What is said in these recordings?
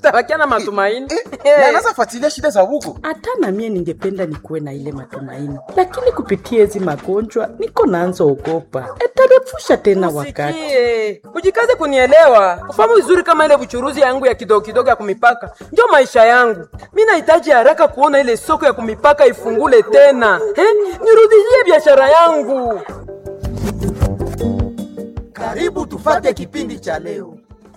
tutabakia na matumaini na anaweza fuatilia shida za huko. hata na mie ningependa nikuwe na ile matumaini, lakini kupitia hizi magonjwa niko naanza ogopa, etarefusha tena wakati. Sikie, ujikaze kunielewa, ufahamu vizuri kama ile buchuruzi yangu ya kidogo kidogo ya kumipaka ndio maisha yangu. Mi nahitaji haraka kuona ile soko ya kumipaka ifungule tena, eh? nirudishie biashara yangu. Karibu tufate kipindi cha leo.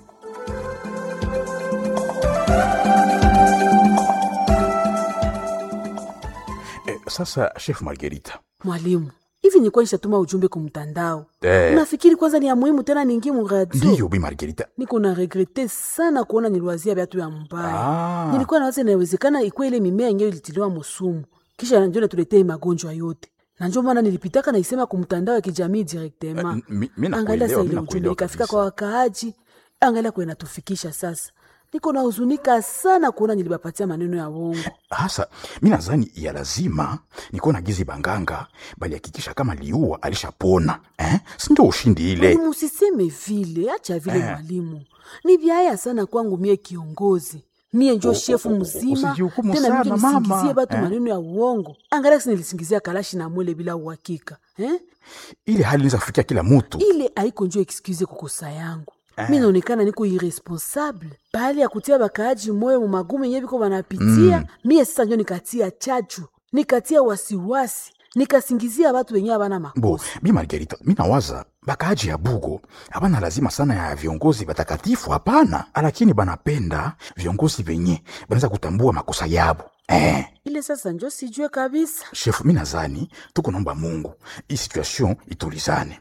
Eh, sasa chef Margarita. Mwalimu, hivi nilikuwa nishatuma ujumbe kwa mtandao. Eh. Unafikiri kwanza ni ya muhimu tena ningie mu radio? Ndiyo bi Margarita. Niko na regrete sana kuona niliwazia viatu ya mbaya. Ah. Nilikuwa nawaza inawezekana ikuwa ile mimea yenyewe ilitiliwa musumu. Kisha ndio natuletee magonjwa yote. Na ndio maana nilipitaka na isema kwa mtandao ya kijamii directement. Eh, mi- mi nakuelewa, Angalia sasa mi ile ujumbe nakuelewa ikafika kabisa. kwa wakaaji. Angalia kwa inatufikisha sasa. Niko na huzunika sana kuona nilibapatia maneno ya uongo. Hasa mi nadhani ya lazima nikuwa na gizi banganga bali hakikisha kama liua alishapona eh? sindio ushindi ile Mwalimu, usiseme vile, acha vile mwalimu. Ni vyaya sana kwangu mie kiongozi mie njo shefu mzima usijihukumu tena sana, mije nisingizie mama. batu Eh. maneno ya uongo. Angalia kisi nilisingizia kalashi na mwele bila uhakika eh? ile hali inaweza kufikia kila mutu ile haiko njo excuse kukosa yangu mi naonekana niko irresponsable bahali ya kutia bakaaji moyo mu magumu yenye biko banapitia mie sasa njo nikatia chachu nikatia wasiwasi nikasingizia watu wenye abana bo makosa bi margarita mi nawaza bakaaji ya bugo hapana lazima sana ya viongozi batakatifu hapana lakini banapenda viongozi venye banaweza kutambua makosa yabo eh. ile sasa njo sijue kabisa shefu mi nazani tuko naomba mungu hii situation itulizane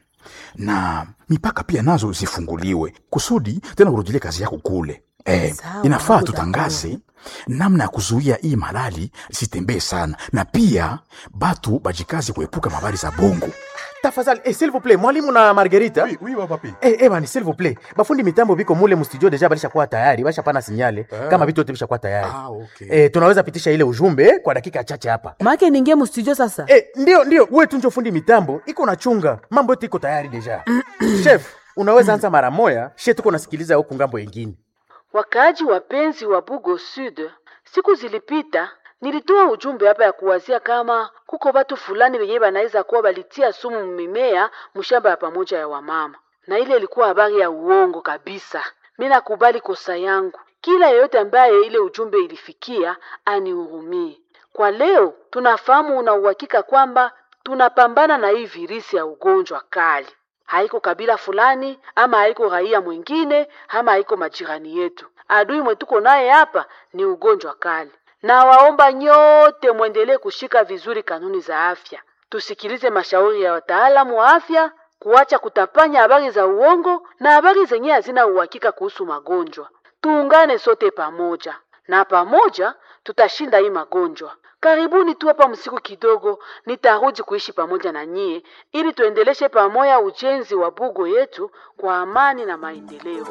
na mipaka pia nazo zifunguliwe kusudi tena urudilie kazi yako kule eh, Sawa, inafaa niko tutangaze namna ya kuzuia hii malali zitembee sana na pia batu bajikazi kuepuka mabari za bongo Tafadhali, eh, s'il vous plaît, mwalimu na Margarita. Oui, oui, wa papi. Eh, eh, bani, s'il vous plaît. Bafundi mitambo biko mule mustudio deja balishakuwa tayari, bashapana sinyale kama vitu vyote bishakuwa tayari. Ah, okay. Eh, tunaweza pitisha ile ujumbe kwa dakika chache hapa. make ningie mustudio sasa Eh, ndio ndio, wewe tu njo fundi mitambo, iko na chunga. Mambo yote iko tayari deja. Chef, unaweza anza mara moya, she tuko nasikiliza huku ngambo yengine. Wakaaji wapenzi wa Bugo Sud, siku zilipita nilitoa ujumbe hapa ya kuwazia kama kuko watu fulani wenyewe wanaweza kuwa walitia sumu mimea mshamba ya pamoja ya wamama, na ile ilikuwa habari ya uongo kabisa. Mi nakubali kosa yangu. Kila yeyote ambaye ile ujumbe ilifikia anihurumie. Kwa leo tunafahamu una uhakika kwamba tunapambana na hii virisi ya ugonjwa kali haiko kabila fulani ama haiko raia mwingine ama haiko majirani yetu. Adui mwetuko naye hapa ni ugonjwa kali, na waomba nyote mwendelee kushika vizuri kanuni za afya, tusikilize mashauri ya wataalamu wa afya, kuacha kutapanya habari za uongo na habari zenye hazina uhakika kuhusu magonjwa. Tuungane sote pamoja, na pamoja tutashinda hii magonjwa. Karibuni tu hapa msiku kidogo, nitarudi kuishi pamoja na nyie ili tuendeleshe pamoja ujenzi wa bugo yetu kwa amani na maendeleo.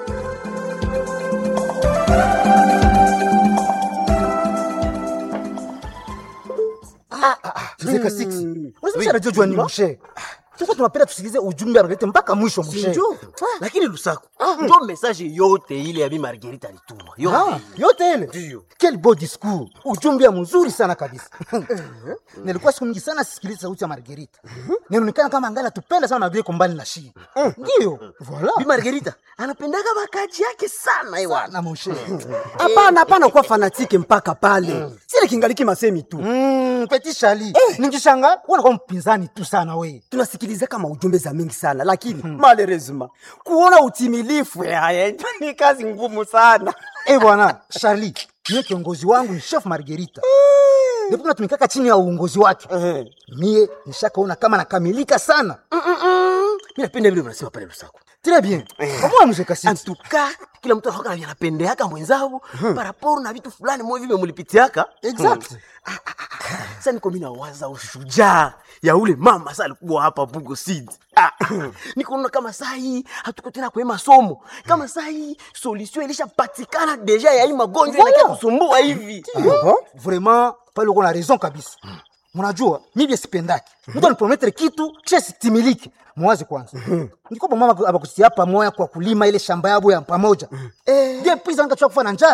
Zeka 6. Unasema anajua ni mshe. Sasa tunapenda tusikilize ujumbe analete mpaka mwisho mshe. Sinjo. Lakini Lusaku, ndio message yote ile ya Bi Margarita alituma. Ah, Yote. yote ile. Quel beau discours. Ujumbe mzuri sana kabisa. Nilikuwa siku nyingi sana sisikiliza sauti ya Margarita. Ninaonekana kama angali tupenda sana Margarita kumbali na shi. Ndio. Voilà. Bi Margarita anapendaga bakaji yake sana ewana. Na mshe. hapana hapana kuwa fanatike mpaka pale sile kingaliki masemi tu Mm, Petit Charlie. Ningishanga unakuwa mpinzani tu sana we. tunasikiliza kama ujumbe za mingi sana lakini malerezima kuona utimilifu yaye ni kazi ngumu sana Eh bwana, Charlie, niye kiongozi wangu ni Chef Margarita. Ndipo natumikaka chini ya uongozi wake. Mie nishakaona kama nakamilika sana. Mimi napenda vile unasema pale Lusaku. Très bien. Kama mzee kasi. Antuka kila mtu anakuwa anapendeaka mwenzao paraporo na vitu fulani mwe vile mulipitiaka. Exact. Sasa niko mimi nawaza ushujaa ya ule mama sasa alikuwa hapa Bugo Seed. Ah, niko kama saa hii hatuko tena kwa masomo. Kama saa hii solution ilishapatikana deja ya hii magonjwa Voilà. inakia kusumbua hivi. Ah bon? Vraiment, pale uko na raison kabisa. Mnajua, mimi sipendaki. Mtu anipromettre kitu kisha sitimiliki. Mwazi kwanza. Niko mama abakusia pamoja kwa kulima ile shamba yabo ya pamoja. Eh, je, pisa ngachukua kufa na njala.